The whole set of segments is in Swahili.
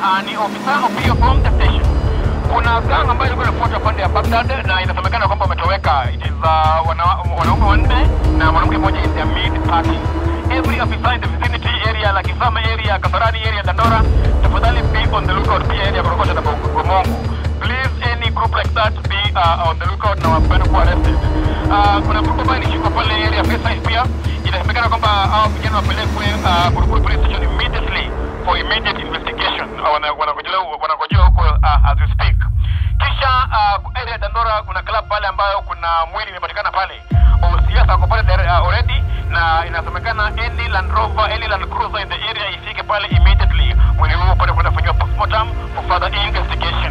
uh, ni ofisa of hiyo bomb station. Kuna gang ambayo ilikuwa inafuata pande ya Baghdad na inasemekana kwamba wametoweka. It is uh, wana, wanaume wanne na mwanamke mmoja in their mid party. Every officer in the vicinity area la Kisama area, Kasarani area, Dandora, tafadhali be on the lookout pia area Korokosha na Gomongo. Please any group like that be uh, on the lookout na wapende kuwa arrested. Uh, kuna group ambayo ilishikwa pale area Fayside pia inasemekana kwamba hao vijana wapelekwe uh, Buruburu police station immediately for immediate investigation. Uh, wana- Wanangojelewa wanangojewa huko uh, as we speak. Kisha uh, area ya Dandora kuna club pale ambayo kuna mwili imepatikana pale. Siasa ako pale there, uh, already na inasemekana any Land Rover, any Land Cruiser in the area ifike pale immediately. Mwili huo pale kwenda kufanyiwa postmortem for further investigation.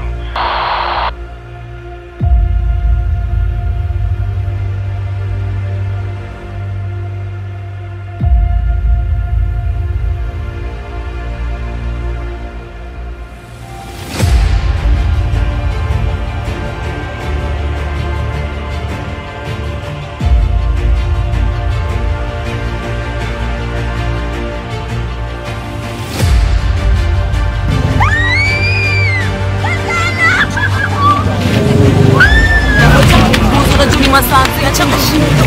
Juli Masanzi acha kushinda.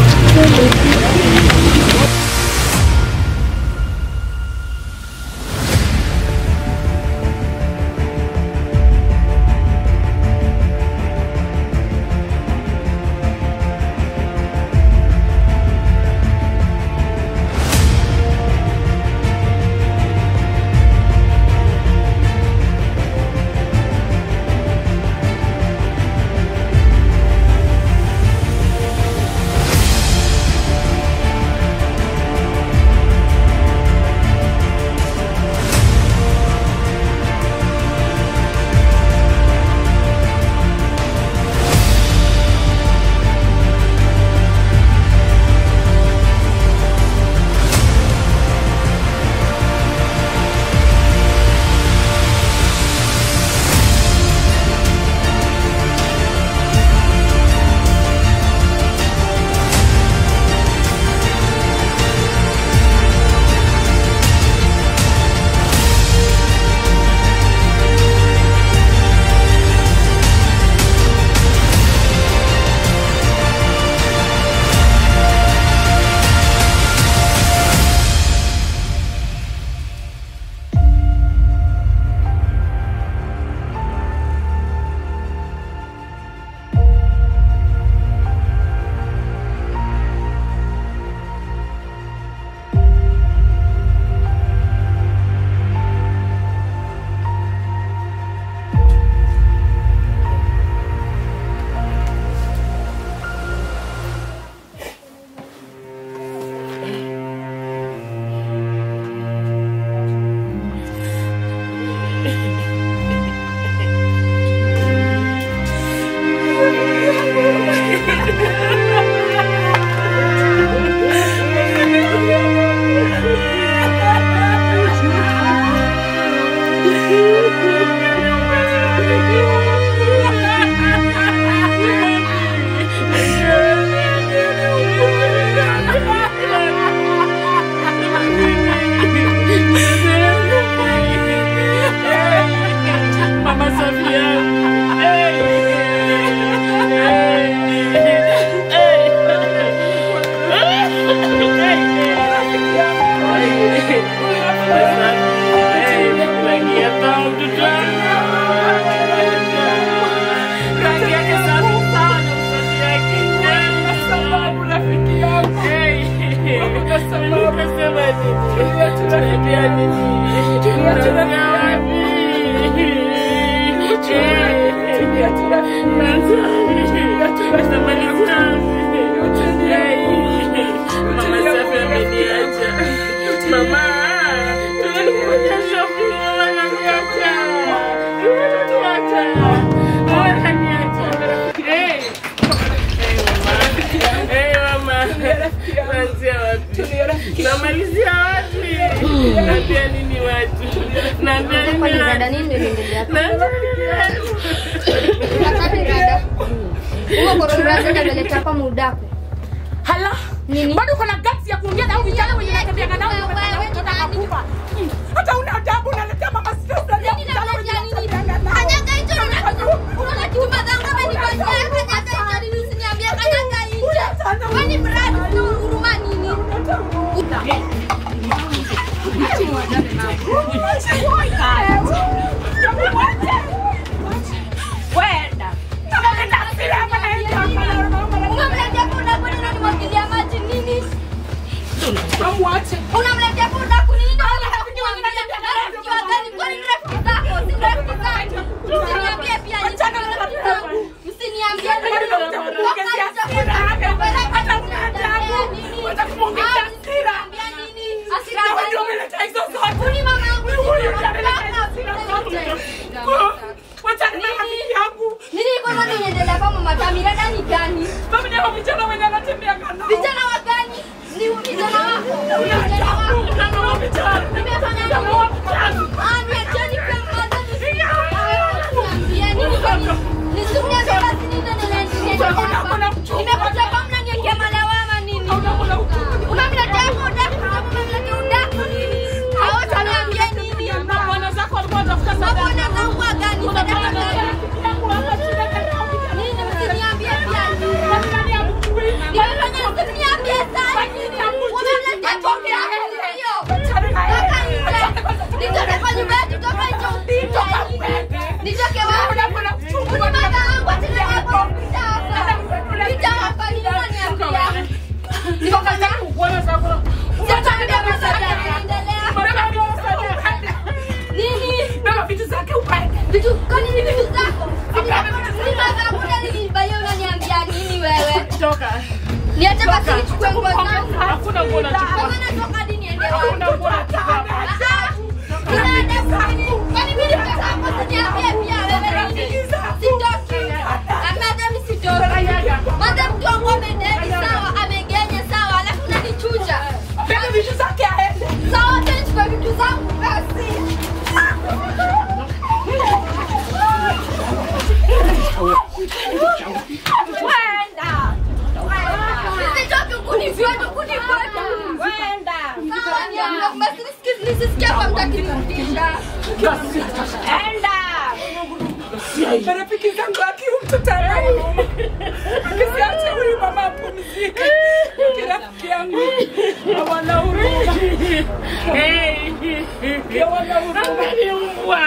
Mama Sofia. Rangi yake safi sana, msanii yake. Kwa sababu rafiki yangu. Kwa sababu nasema nini? Tunaambia nini? Tunaambia wapi? Mama Safi ameniacha. Mama, tunalikuja shopping, mama ananiacha. Tunatuacha. Ananiacha. Hey. Hey, mama. Naanzia wapi? Namalizia wapi? Naambia nini watu? Naambia nini Kwani watu? dada nini ndio inaendelea hapa? Naambia nini watu? Wakati dada. Huo korora zenda ameleta hapa mudaku. Hala? Nini? Bado uko na guts ya kuongea na hao vijana wenye natembea nao Wewe, umefanya wewe, mtoto nani? akakufa. Hmm. Hata una adabu unaletea mama stress na ya Nini vijana wenye Unamletea punda kwani unanimwagilia maji nini? Unamletea punda kuni nini? Unataka kumwambia rafiki wa gani? Kwani ni rafiki zako? Si rafiki zangu. Msiniambie pia ni rafiki zangu. Msiniambie ni Kuni mama yangu. Nini iko nani inaendelea kwa mama Tamira ndani gani? Vijana wa gani? Ni vijana wako. Vijana wako. Nimefanya nini? Ah, niacheni kwa mmoja Niambie nini kwa nini? Nisimulie kwa basi nini ndio ninaendelea hapa? Nimekuja kwa mnaniwekea malawama nini? Unamletea udaku, unamletea udaku nini? Hawataniambia nini? Mabwana zangu wa gani? Sadaka gani? Nini msiniambie pia nini? Nimefanya msiniambie sana nini? Unamletea pombe ya hiyo. Toka nje. Nitoke kwa nyumba yetu, toka nje upite. Nitoke wapi? Uni baba wangu tena hapo upita hapa. Pita hapa nini unaniambia? Niko kaza. Sasa ndio masada yanaendelea. Nini? Vitu kwani ni vitu zako? Si baba yangu ndio nilibalia unaniambia nini wewe? Niache basi nichukue nguo zangu. Hakuna nguo nachukua. Kama natoka hadi niende wapi? Hakuna nguo nachukua. Nisisikia kwa mtakinirudisha. Marafiki zangu akiumtutarau akisiacha huyu mama apumzike, kirafiki yangu hawana huruma, hawana huruma.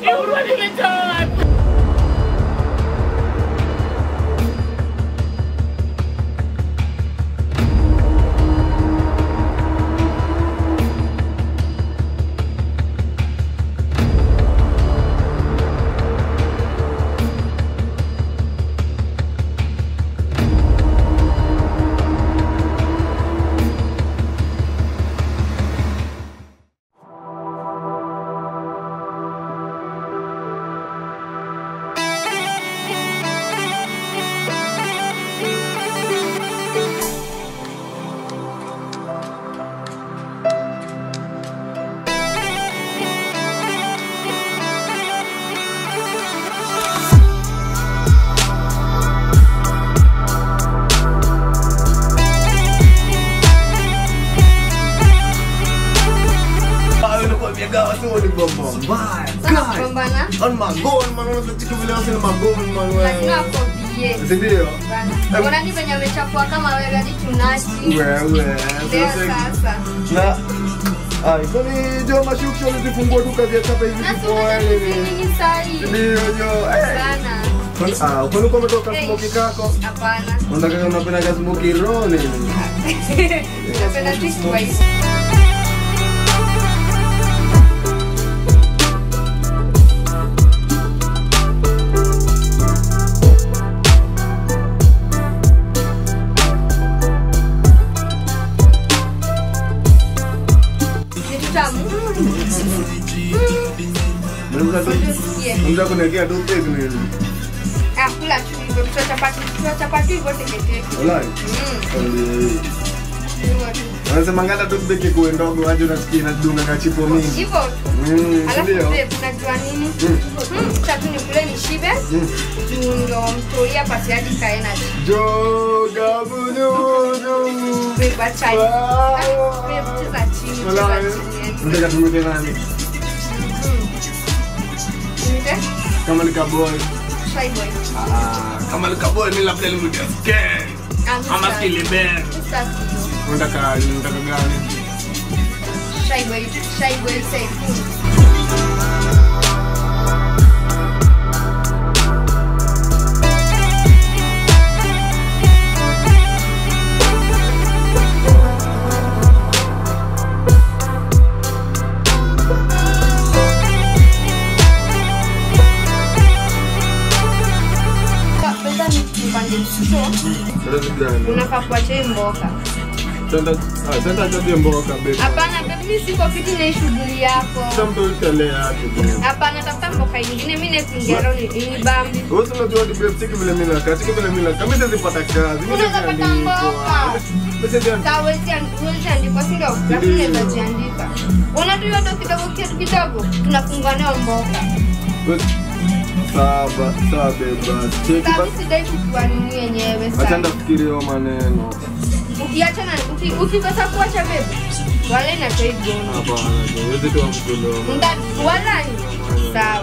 Pambana. On magoni man, unasikia vile wasi ni magoni man Lazima wewe. akwambie. Si ndio? Bana. Mbona ni venye amechafua kama wewe hadi tunashi. Wewe. Leo sasa- sasa. Na Ai, kwani jo mashukisho ulizifungua tu kazi ya chapa hivi Na kipoa sasa nini? nini sahi? Ndio jo. Eh. Bana. Kwani ah, kwani uko umetoka Hey. smoki kako? Hapana. Unataka unapenda ka smoki roho nini? Napenda tu spice. Kitu tamu. Mnaweza tu Tusikie. mnaweza kunekea tu pesa nini? Ah, kula tu hivyo. Tuta chapati, tuta chapati hivyo teketeke. Walai. Mm. Hivyo tu. Wanasema ngala tu beki kuwe ndogo aje unasikia inadunga kachipo mingi. Hivyo tu. Mm, si Alafu ndio? babe, unajua nini? Mm, Tatu nikule nishibe. Mm. Juu ndo mtoia pasi hadi kae na Joga bunyunyu. beba chai. Wow. Ah, babe, cheza chini, Walai. cheza chini. Nataka tumwite nani? Nimite? Kama ni kaboy. Shy boy. Ah, kama ni kaboy mimi labda nimwite Ken. Ah, Ama Mr. Skilly Ben. Mr. Kido. Unataka unataka gani? shaibwe saifu pesa ni kipande so Sasa vijana. unafaa kuacha hii mboka Sasa ah sasa tabia mboka baby. hapana baby mimi siko fiti na hii shughuli yako Sasa mtu utalea hapo. hapana tafuta mboka ingine mimi nakuingia leo ni ni bambi Wewe unajua ni babe siki vile mimi nakaa, siki vile mimi nakaa. Mimi sizipata kazi. Mimi Unaweza pata mboka. Mimi Kawezi andikwa si ndio? Lakini naweza jiandika. Unajua ndo kidogo kitu kidogo tunafungua nayo mboka. Sawa, sawa beba. Cheki Sasa basi. mimi sidai kukua nini yenyewe Acha sana. ndafikiria hayo maneno. Ukiacha na uki- ukikosa kuacha bebe. Wale na toi gono. Hapana, huwezi toa mkono. Nda wala ni sawa.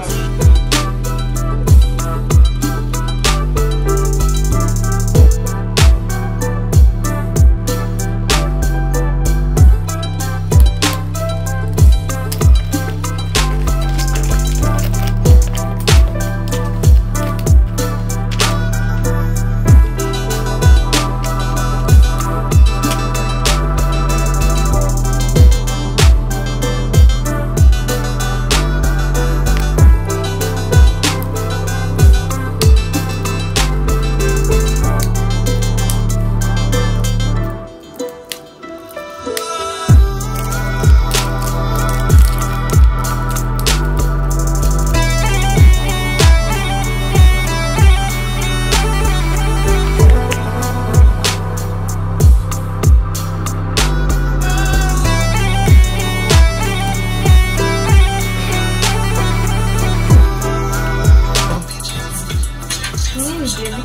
Nini baby?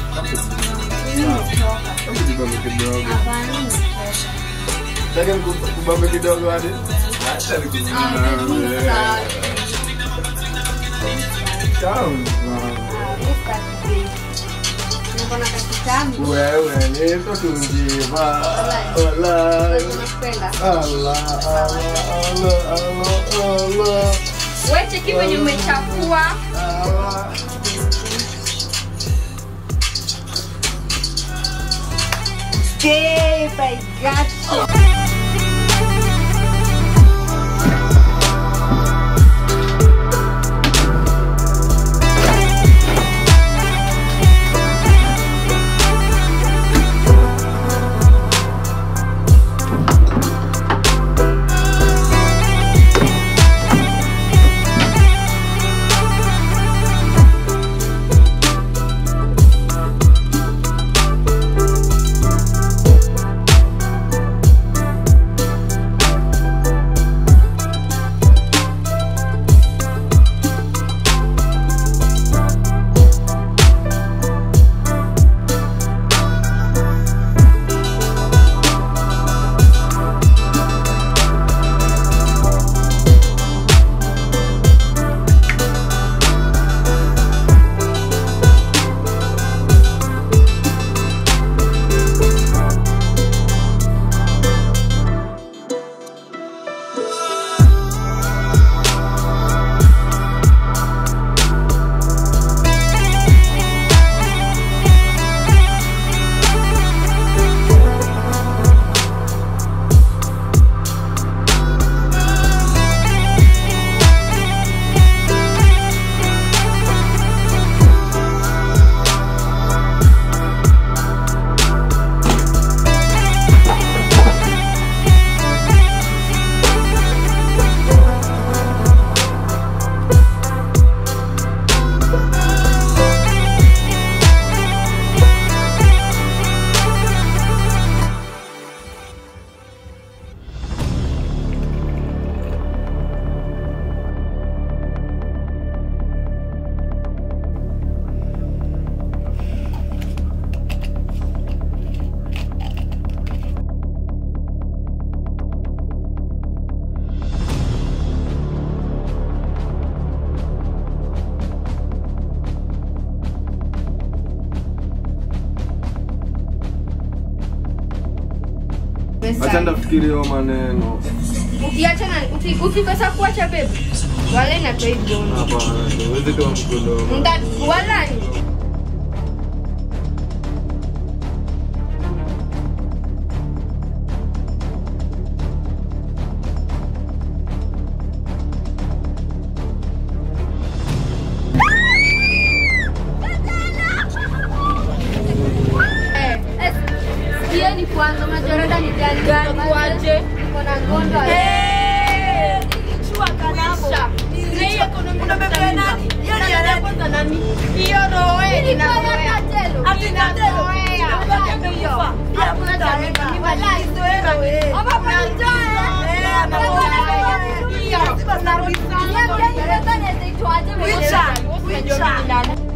Kubambe kidogo. Hapana. Nataka kubambe kidogo hadi. Acha Ah, baby, nikubambe. sawa. Tamu. Niko na kakitamu. Wewe ni mtoto njiva. Wala. Nakupenda. Allah, Allah, Allah, Allah, Allah. Wewe cheki venye umechafua. Allah. Babe, I got you. Acha ndafikiria hayo maneno. ukiachana uki- ukikosa kuacha bebe wala inatoa hivyo Hapana, huwezi toa mkono. Mta- wala Eh, eh, sikieni kwanza majorada ni gani Gani waje? Niko na ngondo Chua kanabo. Na hiyo ekonomi unabebea nani? Hiyo ni ya kwanza nani? Hiyo roe inaroea. Ati katelo. Unabaki amekufa. Hakuna cha mimi. Ni malizo wewe. Ama kwa njaa. Eh, anaroea. Hiyo. Narudi sana. Niambie ni pesa inaitwaje mwenyewe? Wicha. Wicha.